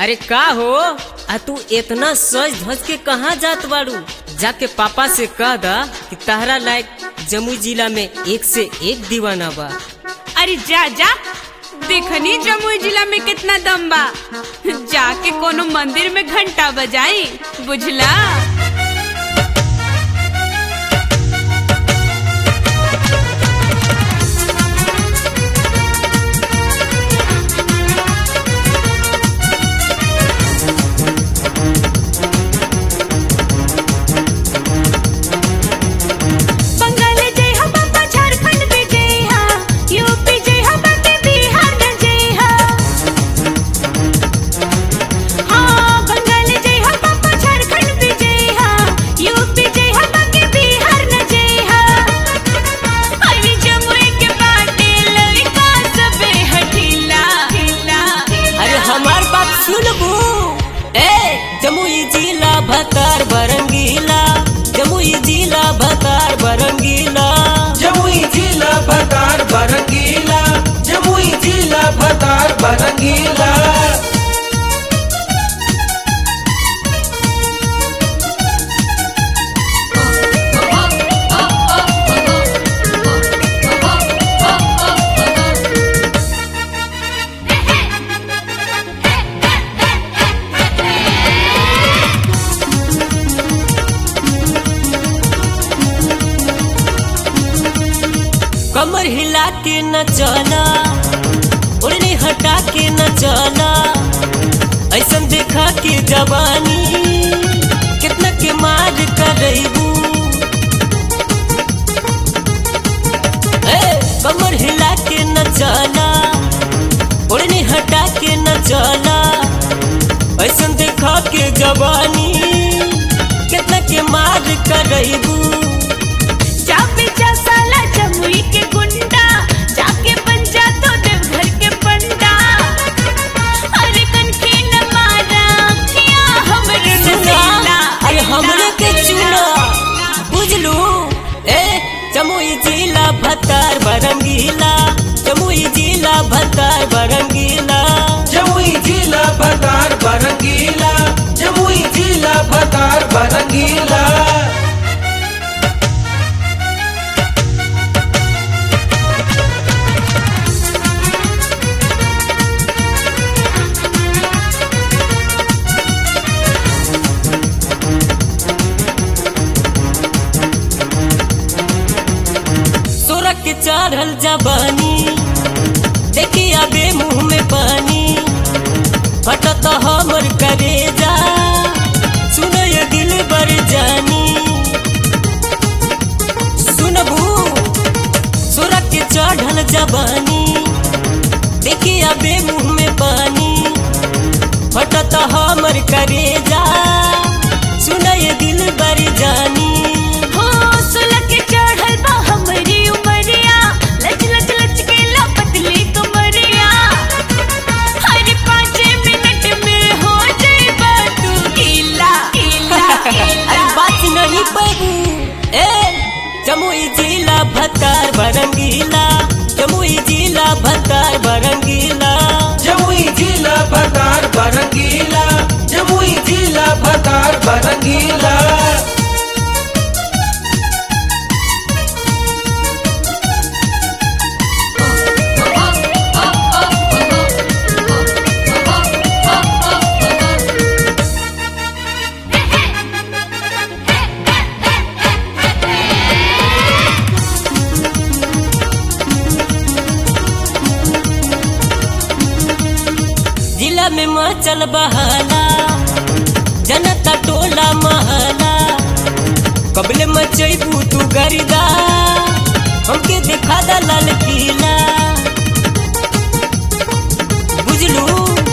अरे का हो आ तू इतना सज धज के कहाँ जात बाड़ू जाके पापा से कह दा कि तहरा लायक जमुई जिला में एक से एक दीवाना बा अरे जा जा देखनी जमुई जिला में कितना दम बा जाके कोनो मंदिर में घंटा बजाई बुझला बंगाल जय हा बाबा झारखंड में जय हा यूपी जय हा बाकी बिहार में जय हा हाँ बंगाल जय हा बाबा झारखंड में जय हा यूपी जय हा बाकी बिहार में जय हा अरे जमुई के बाटे लड़का सबे हठीला अरे हमार बात सुनबू ए जमुई जिला भतार बरंगीला जमुई जिला भतार बरंगीला जमुई जिला भतार बरंगीला जमुई जिला भतार बरंगीला कमर हिला के न चला ओढ़नी हटा के न चला ऐसन देखा के जवानी कितना के मार करबू ए कमर हिला के न चला ओढ़नी हटा के न चला ऐसन देखा के जवानी कितना के मार करबू जापे जा साला जमुई के गुंडा जाके बन जा तो देवघर के पंडा अरे कनखी न मारा अखियां हमरे नसीला अरे हमरे के चुना बुझलू ए जमुई जिला भतार बरंगीला जमुई जिला भतार बरंगीला जमुई जिला भतार बरंगीला जमुई जिला भतार बरंगीला सोरख के चढ़ल जबानी देखी आबे मुंह में पानी फटत हमर करेजा सुन ये दिल बर जानी सुनबू सोरख के चढ़ल जबानी देखी आबे मुंह में पानी फटत हमर करेजा सुन ये दिल बर जानी हो सुलग के चढ़ल बा हमरी उमरिया लच लच लच के ला पतली कमरिया हर पाँच मिनट में हो जाए तू गीला गीला अरे बात नहीं पैबू ए जमुई जिला भतार बरंगीला जमुई जिला भतार बरंगीला जमुई जिला भतार बरंगीला जमुई जिला भतार बरंगीला जिला में मचल बहाला जनता टोला महला कबले मचैबू तू गरिदा हमके देखा दा लाल किला बुझलू